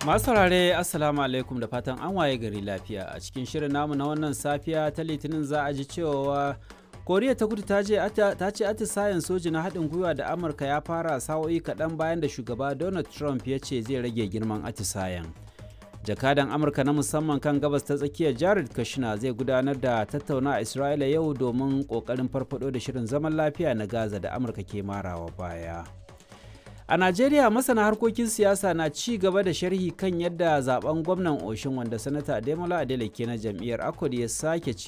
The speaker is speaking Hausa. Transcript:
Masu saurare Assalamu alaikum da fatan an waye gari lafiya a cikin shirin namu na wannan safiya ta litinin za a ji cewa koriya ta kudu ta ce atisayen soji na haɗin gwiwa da amurka ya fara sa'o'i kaɗan bayan da shugaba donald trump ya ce zai rage girman atisayen jakadan amurka na musamman kan gabas ta tsakiyar jared kushner zai gudanar da tattauna a isra'ila yau domin ƙoƙarin farfado da shirin zaman lafiya na gaza da amurka ke marawa baya A Najeriya masana harkokin siyasa na ci gaba da sharhi kan yadda zaben gwamnan Oshin wanda sanata Ademola Adeleke na jam'iyyar Akod ya sake ci